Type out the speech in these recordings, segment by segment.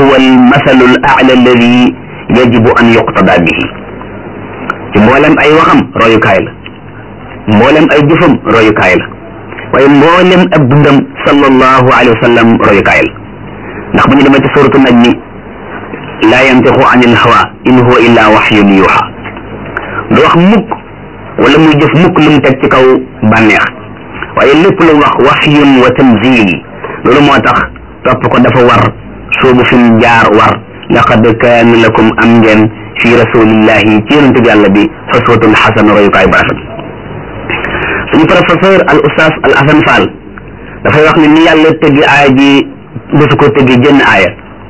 huwa almasalu al aala alladi yajibu an yuqtada bihi ci mboolem ay waxam royukaay la mboolem ay jëfam royukaay la waaye mboolem ab dundam sallallahu alayhi wa sallam royukaay la ndax bu ñu demee ci suratu najmi laa yantiqu an il hawa in huwa illa waxyun yuuxa du wax mukk wala muy jëf mukk lu mu teg ci kaw bànneex waaye lépp lu wax waxyun wa tanzil loolu moo tax topp ko dafa war soobu fi mu jaar war laqad kaana lakum am ngeen fi rasulillahi ci yonente bi yàlla bi xuswatun xasana royukaay bu rafet suñu professeur al oustaz al asan fall dafay wax ne ni yàlla tëggi aaya ji mosu ko tëggi jënn aaya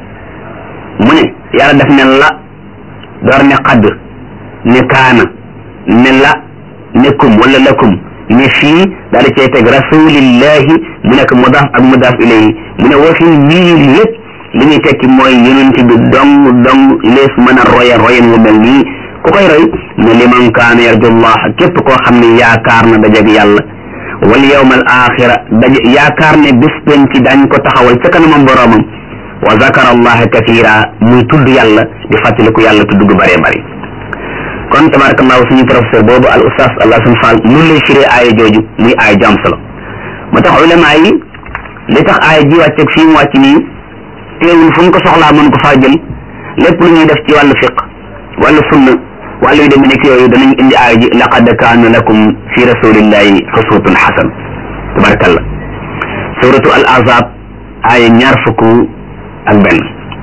mu ne yàlla def ne la door ne xadd ne kaana ne la ne kum wala lakum ne fii daal di cay teg rasulillahi mu nekk mudaaf ak mudaaf ilayhi mu ne wa fi yii lépp li ñuy tekki mooy yonent bi dong dong lees mën a roya royen wu mel nii ku koy roy ne liman kaana yarjullah képp koo xam ne yaakaar na dajeg yàlla wal yawm al axira daje yaakaar ne bés penc dañ ko taxawal ca kanamam boroomam wa zakara allaha kathira muy tudd yàlla di fàttaliku yàlla tudd gu bëree bëri kon tabarakallahu suñu professeur boobu al oustaz al asan fall nun lay firee aaya jooju muy aaya ju am solo moo tax ulama yi li tax aaya ji wàcceeg fii mu wàcc nii teewul fu ñu ko soxlaa mën ko faa jël lépp lu ñuy def ci wàllu fiq wàllu sunna wàllu yu demee nekk yooyu danañ indi aaya ji laqad kaana lakum fi rasulillahi uswatun xasan tabarakallah suratu al azab aaya ñaar fukk ak benn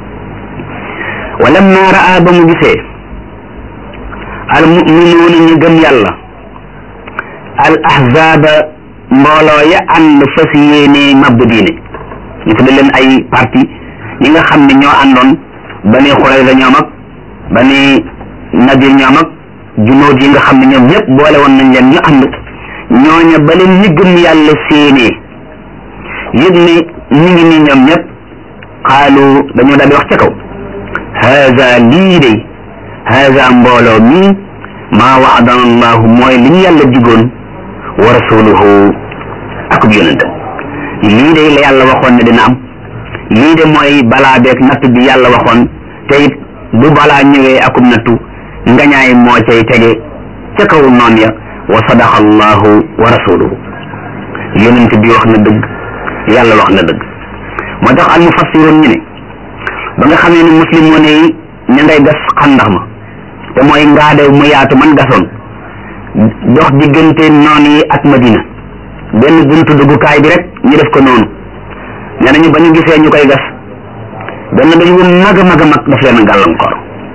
walamma raa ba mu gisee al muminuuna ñu gëm yàlla al ahzaba mbooloo ya ànd fas yéene mabbu diine ñu tudde leen ay parti ñi nga xam ne ñoo àndoon bani xurayza ñoom ak bani nadir ñoom ak junóot yi nga xam ne ñoom ñëpp boole woon nañ leen ñu ànd ñooña ba leen ñi gëm yàlla séenee yëg ne ñu ngi nii ñoom ñëpp xaalu dañoo daal di wax ca kaw haza lii de haza mbooloo mii maa waadana allahu mooy li ñu yàlla digoon wa rasuluhu akub yonentam lii de la yàlla waxoon ne dina am lii de mooy balaa beeg natt bi yàlla waxoon te it bu balaa ñëwee akub nattu ngañaay moo cay tege ca kaw noon ya wa sadaqa allahu wa rasuluhu yonent bi wax na dëgg yàlla wax na dëgg moo tax al mufassiroon ñu ne ba nga xamee ne muslimoon yi ña ngay gas xandax ma te mooy ngaade mu yaatu man gasoon dox diggante noon yi ak madina benn buntu duggukaay bi rek ñu def ko noonu nee nañu ba ñu gisee ñu koy gas benn dañu wu mag a mag a mag daf leen a gàllankoor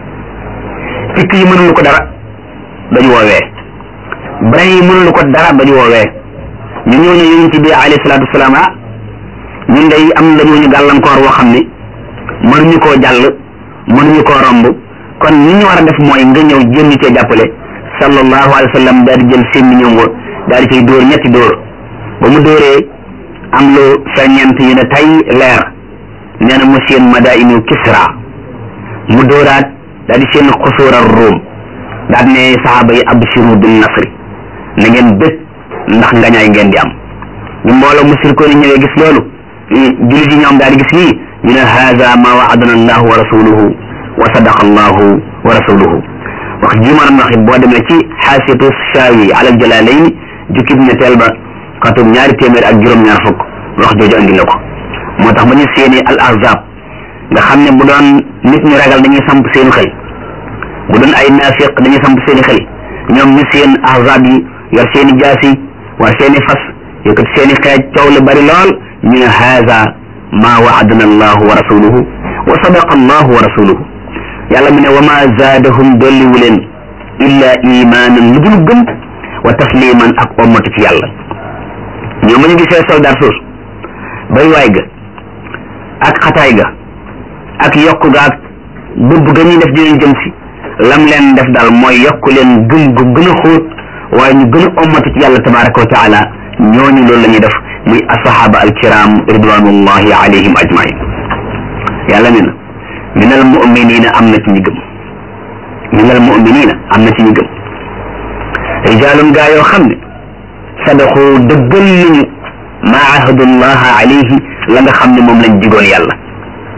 picc yi mënulu ko dara dañu woowee brin yi mënulu ko dara dañu woowee ñu ñëw ne yonent bi alayhi salaatu wasalaam ah ñun day am dañoo ñu gàllankoor woo xam ne mënuñu koo jàll mënuñu koo romb kon ni ñu war a def mooy nga ñëw jéem ñu cee jàppale sallallahu alayhi wa sallam daal di jël sémmi ñoom wa daal di cay dóor ñetti dóor ba mu dóoree am lu feññent yu ne tay leer nee na mu seen madainu kisra mu dóoraat daal di seen xusuura ruum daal ne saxaaba yi abshiru bin nasri na ngeen bég ndax ngañaay ngeen di am ñu mbooloo musrikoon yi ñëwee gis loolu jullit yi ñoom daal di gis lii ñu ne haada ma waadana allahu wa rasuluhu wa sadaqa allahu wa rasuluhu wax ji ma wax boo demee ci xaasiyatu shaawi ala jalalayn jukkib ñetteel ba xatum ñaari téeméer ak juróom-ñaar fukk wax jooju andi na ko moo tax ba ñu seeni al ahzab nga xam ne bu doon nit ñu ragal dañuy samp seen xel bu doon ay naafiq dañuy samp seen xel ñoom ñu seen ahzab yi yor seeni jaasi war seeni fas yëkkati seeni xeej coow lu bari lool ñu ne haada ma waadana allahu wa rasuluhu wa sadaqa allahu wa rasuluhu yàlla mu ne wa ma zaadahum dolliwu leen illa imaanan lu dul gëm wa tasliman ak ommatu ci yàlla ñoom ma ñu gisee soldat suus bay waay ga ak xataay ga ak yokk ga ak bëbb ga ñuy def dinañ jëm si lam leen def daal mooy yokk leen gëm gu gën a xóot waaye ñu gën a ommatu ci yàlla tabaraka wa taala ñooñu loolu la ñuy def muy asahaba alkiram ridwanullahi alayhim ajmain yàlla ne na min al muminina am na ci ñi gëm min al muminina am na ci ñi gëm rijaalun gaa yoo xam ne sadaqu dëggal nañu ma ahadullaha alayhi la nga xam ne moom lañ digoon yàlla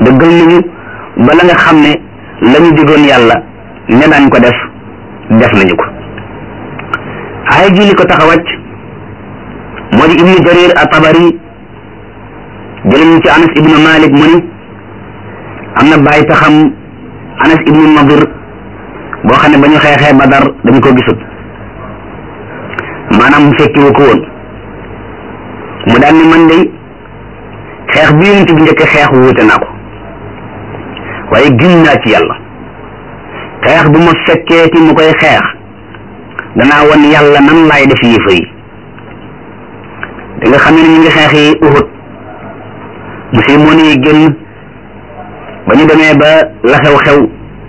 dëggal nañu ba la nga xam ne la ñu digoon yàlla ne daañ ko def def nañu ko aaya ji li ko tax a wàcc moo di ibnu jarir at-tabari jële ñu ci anas ibnu malik mu ni am na bàyyi taxam anas ibnu nadir boo xam ne ba ñu xeexee badar dañu ko gisut maanaam mu fekkiwu ko woon mu daan ni man day xeex bi yonent bi njëkk xeex wuute naa ko waaye giñ naa ci yàlla xeex bu ma fekkeeti mu koy xeex danaa wan yàlla nan laay def yéefa yi da nga xam ne ñu ngi xeex yi uhud muslimoon yi génn ba ñu demee ba la xew-xew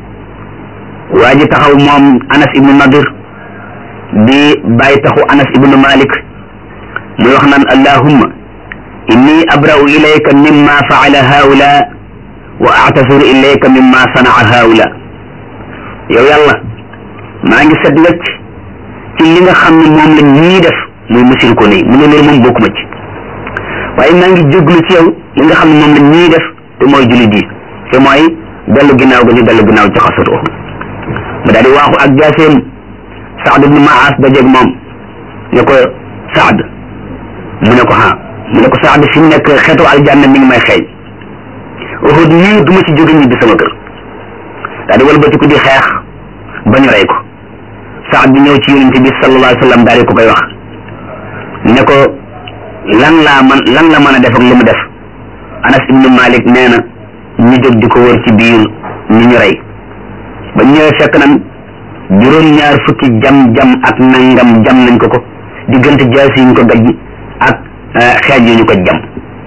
waa ji taxaw moom anas ibnu nadir di bàyyi taxu anas ibnu malik muy wax naan allahumma inni abra'u ilayka mimma faala haula wa a'tasiru ilayka mimma sanaa haula yow yàlla maa ngi set wecc ci li nga xam ne moom la ñii def muy musil ko nii mu ne loolu moom bokkuma ci waaye maa ngi jéglu ci yow li nga xam ne moom la ñii def te mooy jullit yi te mooy dellu ginnaaw ga ñu dellu ginnaaw ci xasatu mu daal di waaxu ak jaaseem Saad ibnu Maas dajeeg moom ne ko Saad mu ne ko ha mu ne ko Saad fi mu nekk xeetu aljanna mi ngi may xeeñ Uhud nii du ma ci jóge ñibbi sama kër daal di walbatiku di xeex ba ñu rey ko Saad bi ñëw ci yonent bi sallallahu alayhi wa sallam daal di ko koy wax ne ko lan laa man lan la mën a def ak lu mu def Anas ibnu Malik nee na ñu jóg di ko wër ci biir ñu ñu rey ba ñëwee fekk nan juróom-ñaar fukki jam-jam ak nangam jam nañ ko ko diggante jaas yi ñu ko gajj ak xeej yu ñu ko jam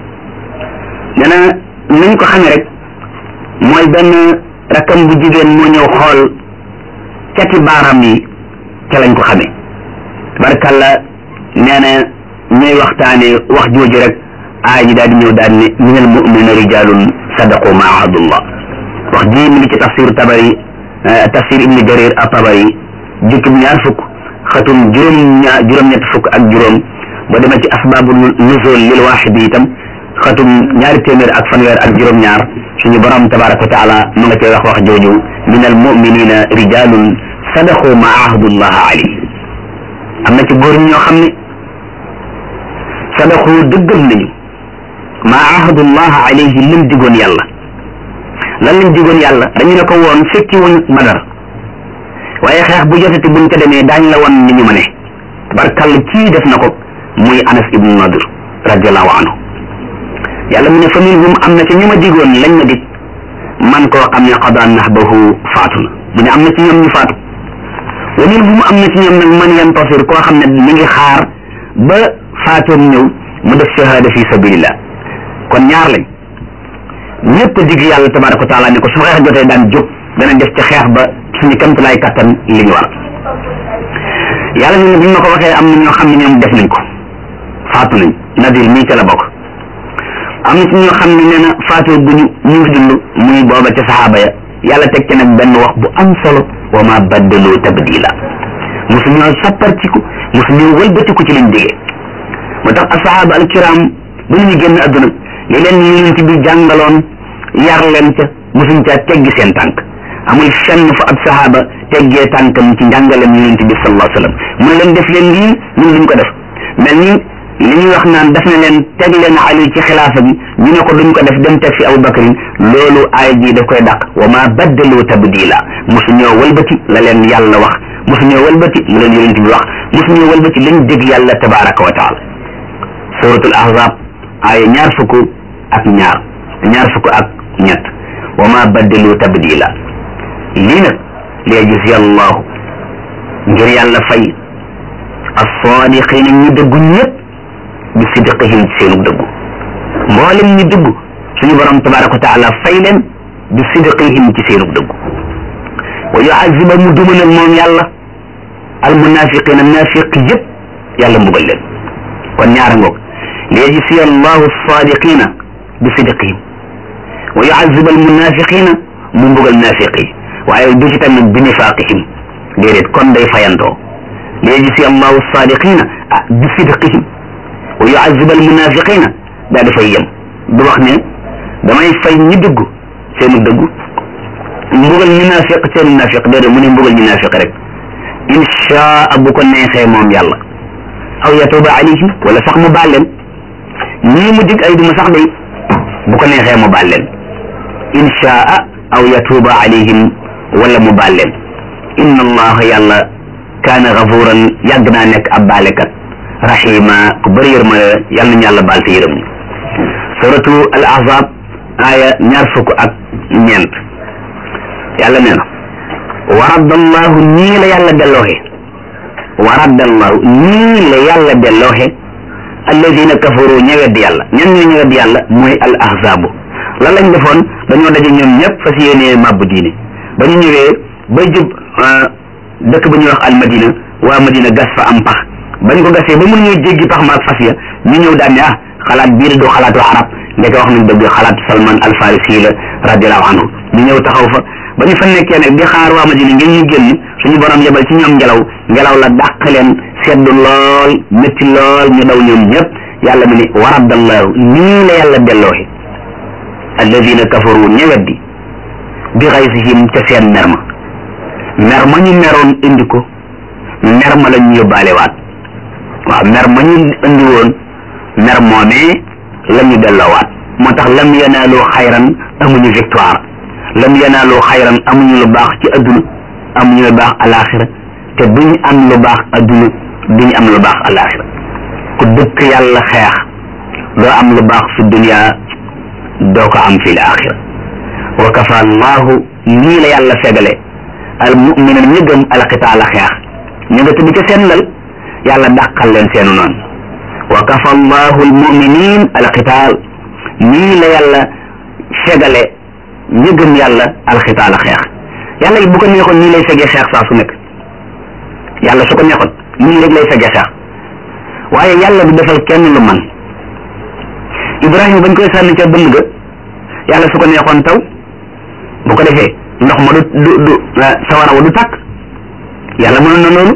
nee na nañ ko xamee rek mooy benn rakkam bu jigéen moo ñëw xool cati baaram yi ca lañ ko xamee barkalla nee na ñuy waxtaane wax jooju rek aay ji daal di ñëw daal ne minal mu'minina rijalun sadaqu ma ahadullah wax ji mi ngi ci tafsir tabari tafsir ibni jarir a tabari jukkib ñaar fukk xatum juróom ñaar juróom-ñett fukk ak juróom boo demee ci asbaabu nuzul lil waaxid itam xatum ñaari téeméer ak fanweer ak juróom-ñaar suñu borom tabaraka wa taala mu nga cay wax wax jooju min al muminina rijalun sadaqu ma ahadullah alayhi am na ci góor ñoo xam ne sadaqu dëggal nañu ma ahadullah alayhi lim digoon yàlla lan lañ digoon yàlla dañu ne ko woon fekki wuñ badar waaye xeex bu jotati buñ ko demee daañ la won ni ñu ma ne barkall kii def na ko muy anas ibnu nadir radiallahu anhu yàlla mu ne fa minhum am na ci ñu ma digoon lañ ma dig man koo xam ne qada nahbahu faatu na mu ne am na ci ñoom ñu faatu wa minhum am na ci ñoom nag man yantasir koo xam ne mi ngi xaar ba faatoom ñëw mu def shahada fi sabilillah kon ñaar lañ ñëpp a dig yàlla tabaraka wa taala ne ko su xeex jotee daan jóg dana def ci xeex ba suñu kamtulaay kattan li ñu war yàlla ñu ne bi ñu ma ko waxee am na ñoo xam ne ñoom def nañ ko faatu nañ nadir mii ca la bokk am na ci ñoo xam ne nee na faatoo guñu ñu ngi dund muy booba ca saxaaba ya yàlla teg ci nag benn wax bu am solo wa ma baddaloo tabdila mosu ñoo sappartiku mosu ñoo wëlbatiku ci liñ digee moo tax asahaaba alkiram ba ñu génn adduna li leen yonent bi jàngaloon yar leen ca mosuñ caa teggi seen tànk amul fenn fu ab sahaaba teggee tànkam ci njàngalem yonent bi sallallahu alayhi wa sallam mu ne leen def leen lii ñun duñ ko def mel ni li ñuy wax naan def na leen teg leen ali ci xilaafa gi ñu ne ko duñ ko def dem teg fi Abu Bakrin loolu aay ji daf koy dàq wa ma baddalu tabdila mosu ñoo walbati la leen yàlla wax mosu ñoo walbati la leen yonent bi wax mosu ñoo walbati lañ dégg yàlla tabaraka wa taala suratul ahzab aaya ñaar fukk ak ñaar ñaar fukk ak ñett wa ma baddalu tabdila lii nag li yajzi allahu ngir yàlla fay as-sadiqina ñu dëggu ñëpp bi sidqihim ci seenu dëggu mboolem ñu dëggu suñu borom tabaraka wa taala fay leen bi sidqihim ci seenu dëggu wa yuaziba mu dumanal moom yàlla al munafiqina nafiq yëpp yàlla mbugal leen kon ñaara ngoog li yajzi allahu as-sadiqina bi sidqihim wa yuaziba al munafiqina mu mbugal nafiq yi waaye du ci tamit bi nifaqihim déedéet kon day fayantoo li yajzi allahu as-sadiqina bi sidqihim wa yuazib al munafiqina daa dafay yem du wax ne damay fay ñi dugg seenu dëggu mbugal ñu naafiq seenu naafiq déedéet mu ne mbugal ñu naafiq rek inshaa bu ko neexee moom yàlla aw yatuba alayhim wala sax mu baal leen ñii mu dig ay duma sax day bu ko neexee mu baal leen inshaa aw yatuba alayhim wala mu baal leen inna allaha yàlla kaana gafuran yàgg naa nekk ab baalekat rahima ku bëri yërmande yàlla nañu yàlla baal te yërëm ñu suratu al ahzab aaya ñaar fukk ak ñeent yàlla nee na wa raddallahu nii la yàlla dellooxe wa raddallahu nii la yàlla dellooxe alladina kafaru ñëwedd yàlla ñan ñoo ñëwedd yàlla mooy al ahzabu lan lañ defoon dañoo daje ñoom ñëpp fas yéenee màbb diine ba ñu ñëwee bay jub dëkk ba ñuy wax al madina waa madina gas fa am pax bañ ko gasee ba mun ñoo jéggi pax ma ak fas ya ñu ñëw daan ne ah xalaat bii du xalaatu arab ndeke wax nañ dëgg xalaatu salman al farisi la radiallahu anhu ñu ñëw taxaw fa ba ñu fa nekkee nag di xaar waa madina ngeen ñu génn suñu borom yebal ci ñoom ngelaw ngelaw la dàq leen sedd lool métti lool ñu daw ñoom ñëpp yàlla mu ne waraddallahu nii la yàlla dellooxe alladina kafaru ñeweddi bi xaysihim ca seen mer ma mer ma ñu meroon indi ko mer ma la ñu yóbbaale waat waaw mer ma ñu indi woon mer moomee la ñu delloowaat moo tax lam yanaalu xayran amuñu victoire lam yanaalu xayran amuñu lu baax ci adduna amuñu lu baax alaxira te duñ am lu baax adduna duñ am lu baax alaxira ku dëkk yàlla xeex doo am lu baax fi dunia doo ko am fi laaxira wa kafa allahu lii la yàlla fegale al mumina ñi gëm alqitaala xeex ñu nga tëdd ca seen lal yàlla dàqal leen seenu noonu wa kafa allahu al muminin alqitaal nii la yàlla fegale ñi gëm yàlla alqitaala xeex yàlla it bu ko neexoon nii lay fegee xeex saa su nekk yàlla su ko neexoon nii rek lay fegee xeex waaye yàlla du defal kenn lu man ibrahima bañ koy sànni ca bënd ga yàlla su ko neexoon taw bu ko defee ndox ma du du du sawara wa du tàkk yàlla mënoon na loolu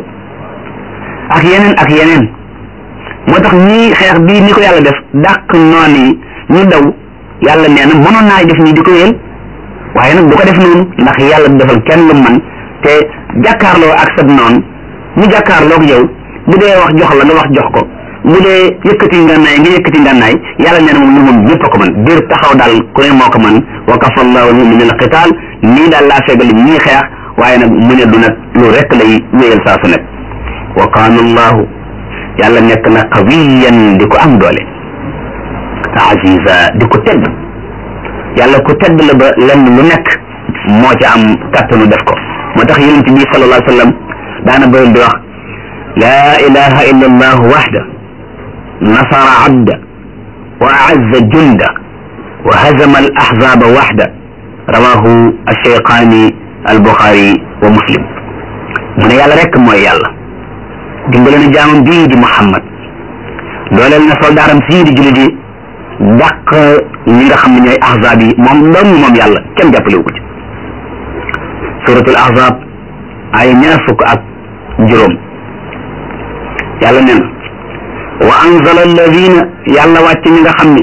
ak yeneen ak yeneen moo tax ñii xeex bii ni ko yàlla def dàq noon yi ñu daw yàlla nee na mënoon naa def nii di ko yéen waaye nag du ko def noonu ndax yàlla du defal kenn lu man te jàkkaarloo ak sab noonu ñu jàkkaarloog yow bu dee wax jox la nga wax jox ko bu dee yëkkati ngànnaay nga yëkkati ngànnaay yàlla nee na moom lu moom ñëpp a ko mën biir taxaw daal ku ne moo ko mën wa kafa allahu min al qital nii daal laa fegal ñii xeex waaye nag mu ne du nag lu rek lay wéyal saa su nekk wa kaana allahu yàlla nekk na qawiyan di ko am doole aziza di ko tedd yàlla ku tedd la ba lenn lu nekk moo ci am kàttanu def ko moo tax yonent bi sallallahu alayhi wa sallam daana bëri di wax laa ilaha illa allahu waxda nasara abda wa aazza junda wa hazama al ahzaba waxda rawahu alcheyqaani albuxaari wa muslim mu ne yàlla rek mooy yàlla dimbale na jaamam bii di muhammad dooleel na soldaaram sii di jullit yi dàq ñi nga xam ne ñooy ahzab yi moom dong moom yàlla kenn jàppalewu ko ci suratul ahzab ay ñaar fukk ak juróom yàlla nee na wa anzala alladina yàlla wàcc ñi nga xam ne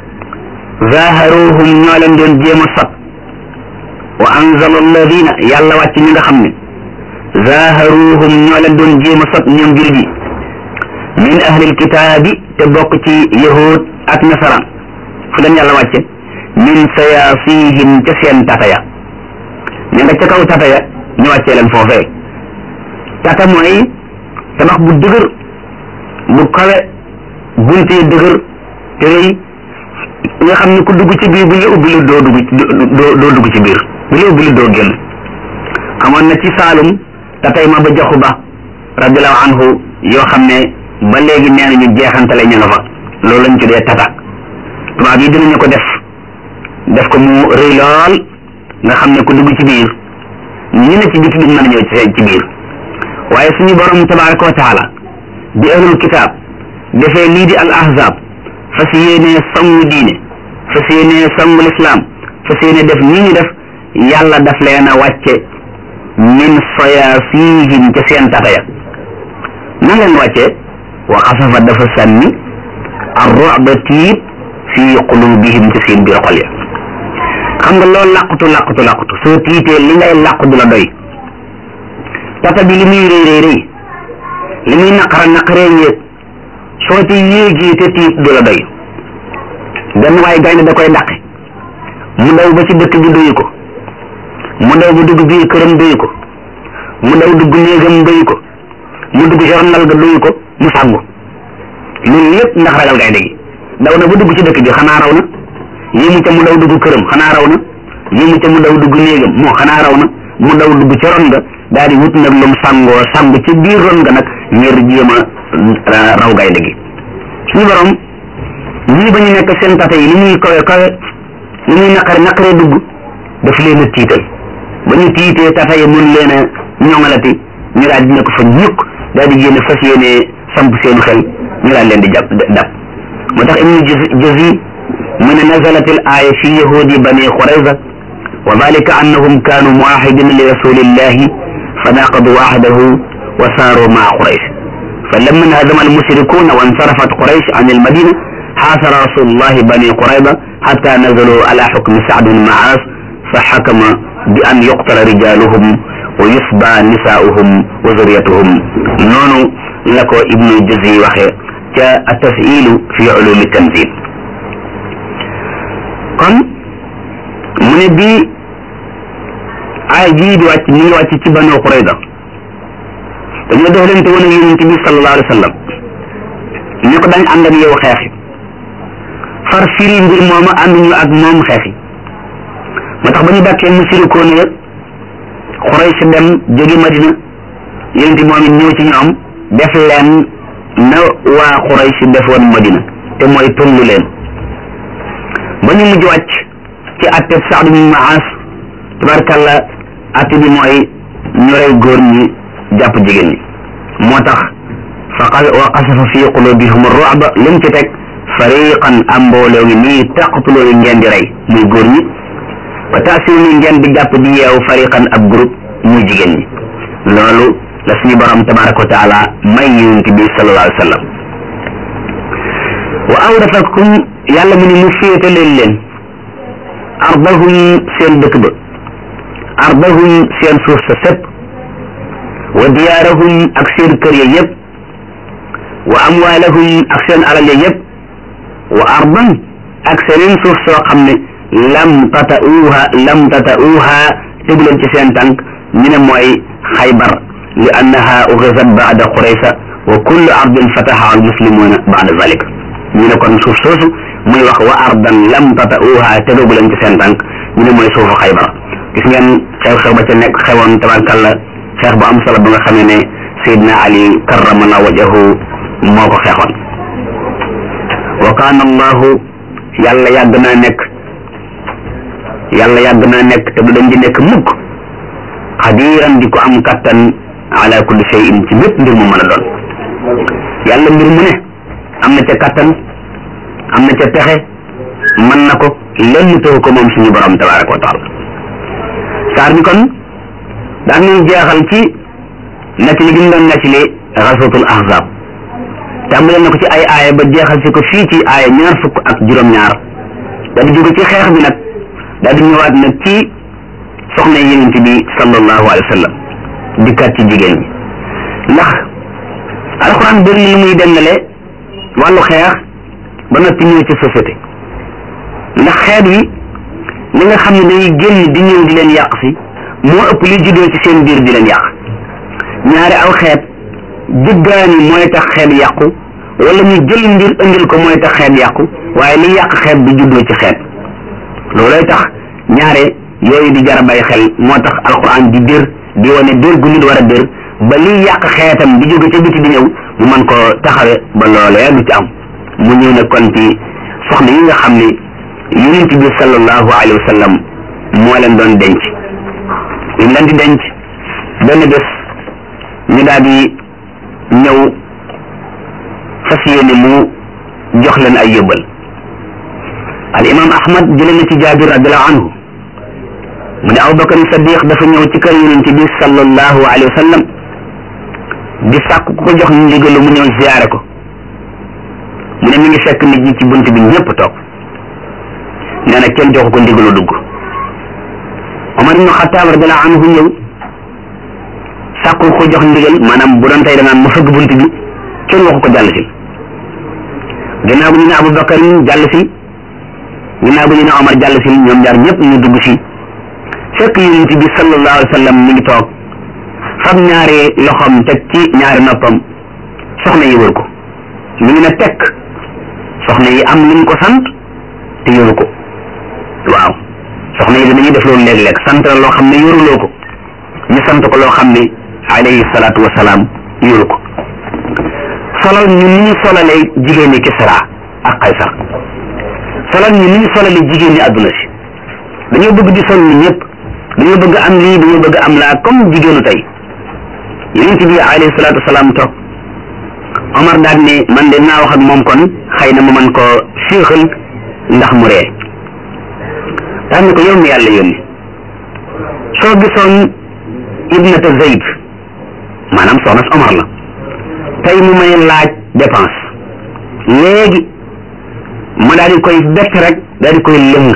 zaharuhum ñoo leen doon jéem a sot wa anzala alladina yàlla wàcc ñi nga xam ne zaharuhum ñoo leen doon jéem a sot ñoom jullit yi min ahlil kitaabi te bokk ci yahud ak nasaraan fu leen yàlla wàcce min sayaasihim ca seen tataya ña nga ca kaw tataya ñu wàccee leen foofee tata mooy tabax bu dëgër bu kawe bunt yi dëgër te rëy nga xam ne ku dugg ci biir bu ñu ubbi lu doo dugg doo doo dugg ci biir bu ñu ubbi lu doo génn amoon na ci Saalum tatay ma ba joxu ba radiallahu anhu yoo xam ne ba léegi nee nañu jeexantale ña nga fa loolu lañ tuddee tata tubaab yi dinañu ko def def ko mu rëy lool nga xam ne ku dugg ci biir ñi ne ci biti duñ mën a ñëw ci ci biir waaye suñu borom tabaraka wa taala di ahlul kitaab defee lii di al ahzab fas yéenee songu diine fas yéenee songu lislaam fas yéene def nii ñu def yàlla daf leen a wàcce min soyaasihim ca seen tataya nan leen wàccee wa xasafa dafa sànni ar ru'ba tiit fi qulubihim ci seen biir xol ya xam nga loolu làqutu làqutu làqutu soo tiitee li ngay làqu du la doy tata bi li muy rëy rëy rëy li muy naqara naqaree yéeg soo ci yéegee te tiit du la doy benn waaye gaynde da koy dàqe mu daw ba ci dëkk bi doyu ko mu daw ba dugg biir këram doyu ko mu daw dugg néegam doyu ko mu dugg jornal ga doyu ko mu sàggu loolu lépp ndax ragal gaynde gi daw na ba dugg ci dëkk bi xanaa raw na yéemu ca mu daw dugg këram xanaa raw na yéemu ca mu daw dugg néegam moo xanaa raw na mu daw dugg ci ron nga daal di wut nag lum sàngoo sàngu ci biir ron nga nag ngir jéem a raw gaynde gi suñu borom ñii ba ñu nekk seen tata yi li muy kawe kawe li muy naqare naqaree dugg daf leen a tiital ba ñu tiitee tata yi mun leen a ñoŋalati ñu daal di nekk fa ñukk daal di génn fas yéene samp seenu xel ñu daal leen di jàpp dab moo tax ibnu jazi mu ne nazalat al aya fi yahudi bani qurayza wa dalika annahum kanu muahidina li rasulillahi fa naqadu ahdahu wa saaru maa quraysh فلما انهزم المشركون وانصرفت قريش عن المدينة حاصر رسول الله بني قريظة حتى نزلوا على حكم سعد بن معاذ فحكم بأن يقتل رجالهم ويصبى نساؤهم وذريتهم نونو لكو ابن الجزي وخي التسئيل في علوم التنزيل kon mu ne bii ay jii di wàcc mi ngi wàcc ci Banu Qurayza dañoo def leen te woon ak yonent bi sallallahu alayhi wa sallam ne ko dañ ànd ak yow xeexi far firi mbir mooma ànduñu ak moom xeexi moo tax ba ñu dàkkee mu sirikoon ya Quraysh dem jóge Madina yonent moom it ñëw ci ñoom def leen na waa Quraysh defoon Madina te mooy tullu leen ba ñu mujj wàcc ci atteb Saad bin Maas tabarkalla atte bi mooy ñu rey góor ñi jàpp jigéen ñi moo tax fa wa qasafa fi qulubihum ru'ba lim ci teg fariqan am mbooloo ngi nii taqtuloo ngeen di rey muy góor ñi wa taasiru ni ngeen di jàpp di yeew fariqan ab groupe muy jigéen ñi loolu la suñu borom tabaraka wa taala may yonent bi sallallahu alayhi wa sallam wa awrasakum yàlla mu ne mu féete leen leen ardahum seen dëkk ba ardahum seen suuf sa sépp wa diyaarahum ak seen kër ya yëpp wa amwaalahum ak seen alal ya yëpp wa ardan ak seneen suuf soo xam ne lam tata'uuha lam tata'uuha tegu leen ci seen tànk ñu ne mooy xaybar li annaha uxisat baada quraysa wa kullu ardin fataha al muslimuna baada zalik ñu ne kon suuf soosu muy wax wa ardan lam tata'uuha tegagu leen ci seen tànk ñu ne mooy suufu xaybar gis ngeen xew-xew ba ca nekk xewoon tabarkalla xeex bu am solo ba nga xamee ne Seydina Ali karramala wajahu moo ko xeexoon wa kaana allahu yàlla yàgg naa nekk yàlla yàgg naa nekk te du dañ di nekk mukk xadiran di ko am kattan ala kulli shay'in ci bépp mbir mu mën a doon yàlla mbir mu ne am na ca kattan am na ca pexe mën na ko lenn taxu ko moom suñu borom tabaraka wa taala saar bi kon daan nañ jeexal ci nettali gi mu doon nettali xaswatul ahzab tàmbale na ko ci ay aaya ba jeexal si ko fii ci aaya ñaar fukk ak juróom-ñaar daal di jóge ci xeex bi nag daal di ñëwaat nag ci soxna yonent bi sallallahu alayhi wa sallam dikkaat ci jigéen ñi ndax alxuraan bëri na lu muy dendale wàllu xeex ba noppi ñëw ci société ndax xeet wi li nga xam ne day génn di ñëw di leen yàq si moo ëpp li juddoo ci seen biir di leen yàq ñaari aw xeet jëggaani mooy tax xeet yàqu wala ñu jël mbir indil ko mooy tax xeet yàqu waaye li yàq xeet du juddoo ci xeet loolooy tax ñaare yooyu di jar a bàyyi xel moo tax alquran di dër di wane dër gu nit war a dër ba liy yàq xeetam di jóge ca biti di ñëw mu mën ko taxawe ba loolee du ci am mu ñëw ne kon ci soxna yi nga xam ne yonent bi sallallahu alayhi wa sallam moo leen doon denc ñu leen di denc benn bés ñu daal di ñëw fas yéene mu jox leen ay yóbbal al imam ahmad jële na ci jaabir radiallahu anhu mu ne abubakar sadiq dafa ñëw ci kër yonent bi sallallahu alayhi wa sallam di sàkk ku ko jox ndigalu mu ñëw ziyaare ko mu ne mi ngi fekk nit ñi ci bunt bi ñëpp toog nee na kenn joxu ko ndigalu dugg ibnu Xataab radiyallahu anhu ñëw sàkku ko jox ndigal maanaam bu doon tey danaan mu fëgg bunt bi kenn waxu ko jàll si ginnaaw bu ñu ne Abubakar jàll si ginnaaw bu ñu ne Omar jàll si ñoom ñaar ñëpp ñu dugg si fekk yonent bi sallallahu alayhi wa sallam mi ngi toog fab ñaari loxoom teg ci ñaari noppam soxna yi wër ko mi ngi ne tekk soxna yi am luñ ko sant te yoru ko waaw soxna yi danañuy def loolu léeg-léeg sant la loo xam ne yoruloo ko ñu sant ko loo xam ne alayhi salaatu wasalaam yoru ko solal ñu ni ñu solalee jigéen ñi Kisra ak Qaysar solal ñu ni ñu solalee jigéen ñi àdduna si dañoo bëgg di sol ni ñëpp dañoo bëgg am lii dañoo bëgg am laa comme jigéenu tey yonent bi alayhi salaatu wasalaam toog Omar daal ne man de naa wax ak moom kon xëy na mu man ko féexal ndax mu ree daal ne ko yow mi yàlla yónni soo gisoon ibnata Zayd maanaam soxna si Omar la tey mu may laaj dépense léegi ma daal di koy bett rek daal di koy lëng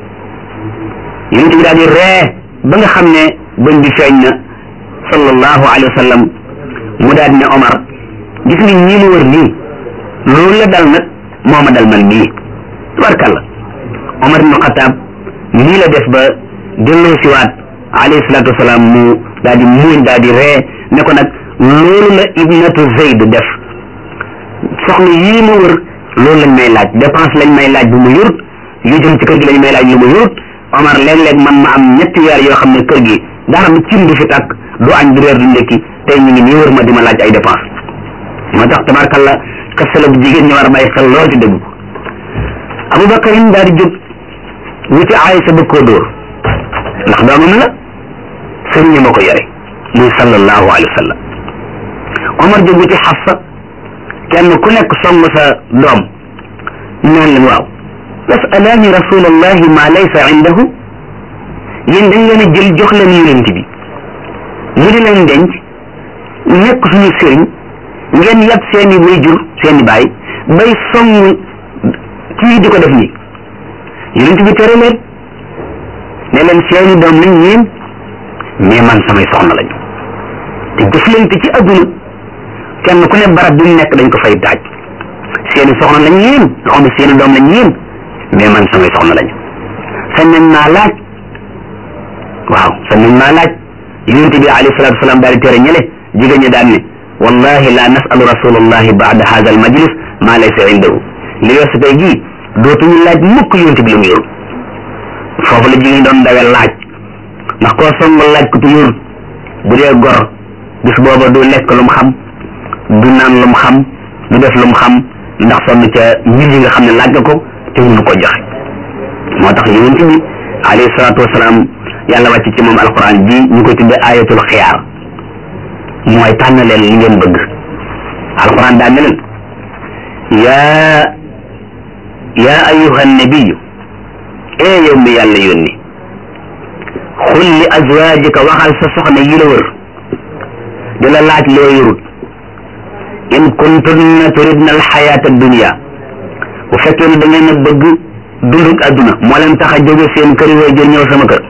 yonent bi daal di ree ba nga xam ne bëñ bi feeñ na sallallahu alayhi wa sallam mu daal di ne Omar gis nga ñii mu wër nii loolu la dal nag moo ma dal man mii tabarkalla Omar ibnu Xataab nii la def ba delloo siwaat alayhi salaatu wasalaam mu daal di muuñ daal di ree ne ko nag loolu la ibnatu Zayd def soxna yii ma wër loolu lañ may laaj dépense lañ may laaj bu mu yurut yu jëm ci kër gi lañ may laaj lu mu yurut Omar léeg-léeg man ma am ñetti weer yoo xam ne kër gi dara du cin du fi tàkk du añ du reer du ndekki tey ñu ngi nii wër ma di ma laaj ay dépense moo tax tabarkalla kasala bu jigéen ñi war a bàyyi xel lool ci dégg ko Abubakarin daal di jóg wuti Aysa bëgg koo dóor ndax doomam la sëriñ ma ko yore muy sallallahu alayhi wa sallam Omar jóg wuti Xafsa kenn ku nekk song sa doom naan leen waaw yasalaani rasulallahi ma laysa indahu yéen dañ leen a jël jox leen yonent bi mu di leen denc nekk suñu sëriñ ngeen yab seeni wayjur seeni baay bay song kii di ko def nii yonent bi tere leen ne leen seeni doom lañ yéen mais man samay soxna lañu te jëflante ci adduna kenn ku ne barab bi mu nekk dañ ko fay taaj seeni soxna lañ yéen nga xam ne seeni doom lañ yéen mais man samay soxna lañu sañ nañ naa laaj waaw sañ nañ naa laaj yonent bi alayhi salatu wasalaam daal di tere ñële jigéen ñi daan ne wallahi la nasalu rasulallahi baada hada al majlis ma laysa indahu li weesu tey jii dootuñu laaj mukk yonent bi lu mu yorul foofu la jigéen doon dawee laaj ndax koo song laaj ko tu yorul bu dee gor bis booba du lekk lu mu xam du naan lu mu xam du def lu mu xam ndax sonn ca mbir yi nga xam ne laaj nga ko te mënu ko joxe moo tax yonent bi alayhi salaatu wasalaam yàlla wàcc ci moom alquran ji ñu koy tuddee ayatul xiyaar mooy tànn leen li ngeen bëgg alquran daa ne leen yaa yaa ayuha nabiyu ee yow mi yàlla yónni xul li azwaajika waxal sa soxna yi la wër di la laaj loo yorut in kuntunna turidna alxayaata dunia bu fekkee ne da ngeen a bëgg dundug adduna moo leen tax a jóge seen kër yi jël ñëw sama kër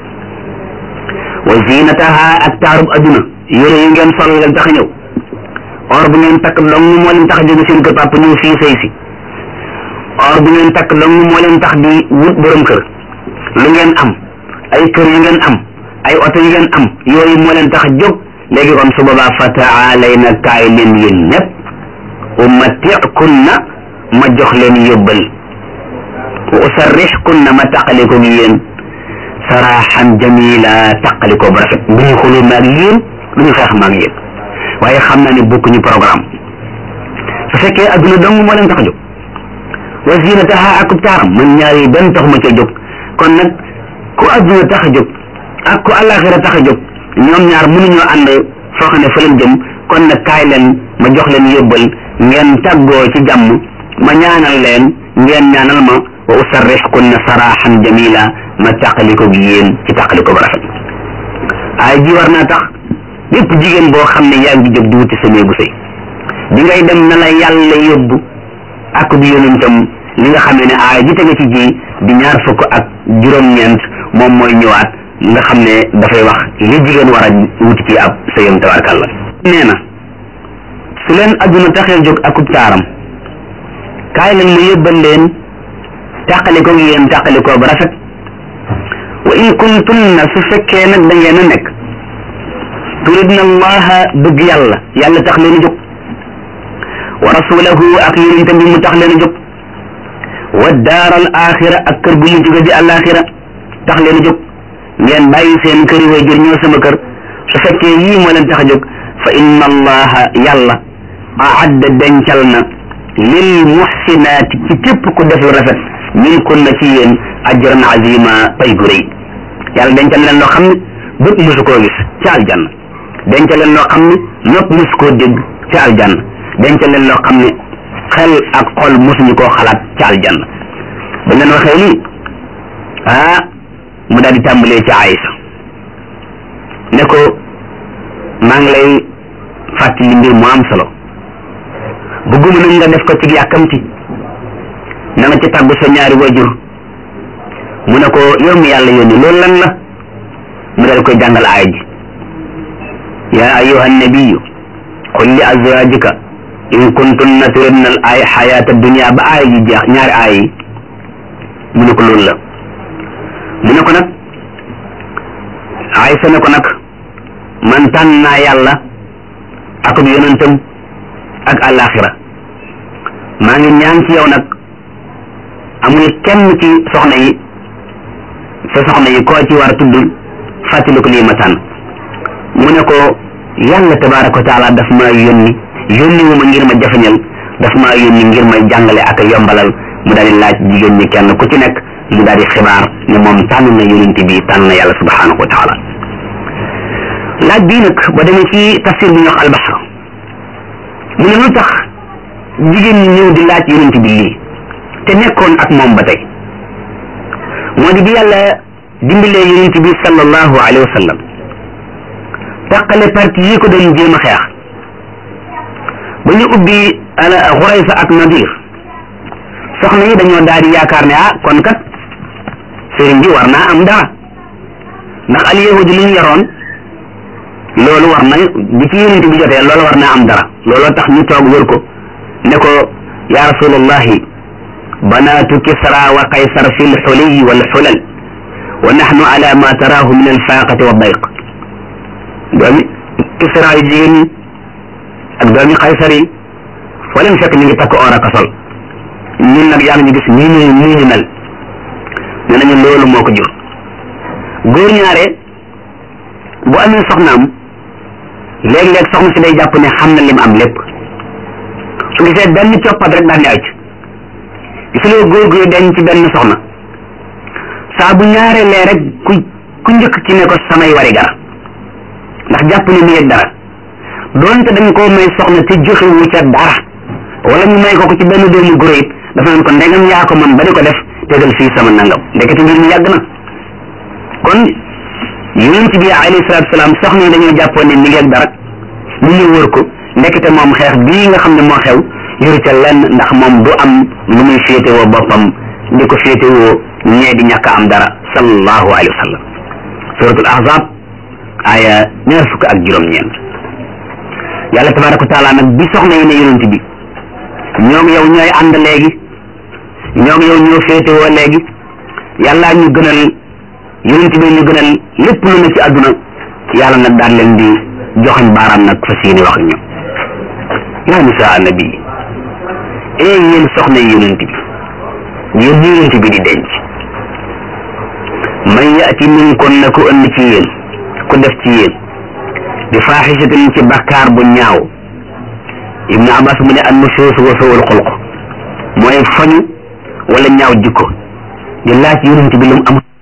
wa zinataha ak taarub adduna yére yi ngeen sol leen tax a ñëw or bu ngeen takk dong moo leen tax a jóge seen kër papa ñëw fii sëy si or bu ngeen takk dong moo leen tax di wut borom kër lu ngeen am ay kër yu ngeen am ay oto yu ngeen am yooyu moo leen tax a jóg léegi kon su boobaa fa taalayna kaay leen yéen ñëpp umattikunna ma jox leen yóbbal wa usarrixkunna ma taqaliko gi yéen saraaxan jamila taqaliko bu rafet bu ñu xuloo maag yéen lu ñu xeex maag yéen waaye xam naa ne bokkuñu programme su fekkee adduna dong moo leen tax a jóg wa zinataha akub taaram man ñaar yi benn taxuma ca jóg kon nag ku adduna tax a jóg ak ku àllaaxira tax a jóg ñoom ñaar mënuñoo ànd foo xam ne fa leen jëm kon nag kaay leen ma jox leen yóbbal ngeen tàggoo ci jàmm ma ñaanal leen ngeen ñaanal ma wa usarrixkunna saraxan jamila ma tàqaliko gi yéen ci tàqaliko ba rafet ay ji war naa tax lépp jigéen boo xam ne yaa ngi jóg di wuti sa néegu sëy bi ngay dem na la yàlla yóbbu ak bi yonentam li nga xamee ne aay ji tege ci ji di ñaar fukk ak juróom-ñeent moom mooy ñëwaat nga xam ne dafay wax li jigéen war a wuti ci ab sëyam tabarkàlla nee na su leen adduna taxee jóg akub taaram kaay leen mu yëbbal leen tàqaliko gi yéen tàqalikoo ba rafet wa in kuntunna su fekkee nag da ngeen a nekk turidna allaha bëgg yàlla yàlla tax leen a jóg wa rasulahu ak yonentam bi mu tax leen a jóg wa daar al axira ak kër gu mu jóge di alaxira tax leen a jóg ngeen bàyyi seen kër yi way jër ñëw sama kër su fekkee yii moo leen tax a jóg fa inna allaha yàlla aadda dencal na lil muxsinaati ci képp ku def lu rafet min kun na ci yéen ajran azima pay gu rëy yàlla dencal leen loo xam ne bët mosu koo gis ci aljanna dencal leen loo xam ne nopp mosu koo dégg ci aljanna dencal leen loo xam ne xel ak xol mosuñu koo xalaat ci aljanna ba leen waxee lii ah mu daal di tàmbalee ci Aïsa ne ko maa ngi lay fàttali mbir mu am solo bëgguma nag nga def ko ci yàkkamti na nga ci tàggu sa ñaari wajur mu ne ko yow mi yàlla yónni loolu lan la mu dal koy jàngal aaya ji yaa ayuha nabiyu qul li azwajika in kuntunna turidna al ay xayaata dunia ba aaya ji jeex ñaari aaya yi mu ne ko loolu la mu ne ko nag Aysa ne ko nag man tànn naa yàlla ak yonentam ak àllaaxira maa ngi ñaan ci yow nag amul kenn ci soxna yi sa soxna yi koo ci war a tudd fàttali ko lii ma tànn mu ne ko yàlla tabaaraka wa taala daf maa yónni yónni wu ma ngir ma jafeñal daf maa yónni ngir may jàngale ak yombalal mu daal di laaj jigéen ñi kenn ku ci nekk mu daal di xibaar ne moom tànn na yonent bi tànn na yàlla subhanahu wa taala laaj bii nag ba demee ci tafsir bi ñu wax albaxar mu ne lu tax jigéen ñi ñëw di laaj yonent bi lii te nekkoon ak moom ba tey moo di bi yàlla dimbalee yonent bi sallallahu alayhi wa sallam taqale parti yi ko doon jéem a xeex ba ñu ubbi xuraysa ak nadir soxna yi dañoo daal di yaakaar ne ah kon kat sëriñ bi war naa am dara ndax al yahudi li ñu yoroon loolu war na bi ci yonent bi jotee loolu war naa am dara looloo tax ñu toog wër ko ne ko ya rasulallahi banaatu kisra wa qaysar fi lxuliy wal xulal wa naxnu ala ma taraahu min alfaaqati wa dayq doomi kisra yu jigéen ñi ak doomi qaysar yi foo leen fekk ñu ngi takk or ak sol ñun nag yaa ngi ñu gis nii ñu nii ñu mel ne nañu loolu moo ko jur góor ñaare bu amee soxnaam léeg-léeg soxna si day jàpp ne xam na lim am lépp su gisee benn coppat rek daal di ay gisuloo góor guy denc ci benn soxna saa bu ñaareelee rek ku ku njëkk ci ne ko samay wari gara ndax jàpp ne mi yëg dara doonte dañ koo may soxna te joxewu ca dara wala ñu may ko ko ci benn doomu góor it dafa naan ko ndegam yaa ko man ba di ko def tegal fii sama nangam ndekete mbir mi yàgg na kon yonent bi alayhi salaatu salaam soxna yi dañoo jàppoon ne mi ngi ak dara ñu ñu wër ko ndekete moom xeex bii nga xam ne moo xew yoru ca lenn ndax moom du am lu muy féetewoo boppam di ko féetewoo ñee di ñàkk am dara sallallahu alayhi wa sallam suratul ahzab aya ñaar fukk ak juróom-ñeent yàlla tabaraka wa taala nag bi soxna yi ne yonent bi ñoom yow ñooy ànd léegi ñoom yow ñoo féetewoo léegi yàllaa ñu gënal yonent bi ñu gënal lépp lu ne ci àdduna yàlla nag daan leen di joxañ baaraam nag fas yéene wax ak ñoom yaa nisaa nabi ee yéen soxna yi yonent bi yéen ñi yonent bi di denc man yaati minkum na ku ënd ci yéen ku def ci yéen bi faaxisatin ci bakkaar bu ñaaw ibnu abbas mu ne an nusuus wa sowul xulq mooy fañu wala ñaaw jikko di laaj yonent bi lu mu amul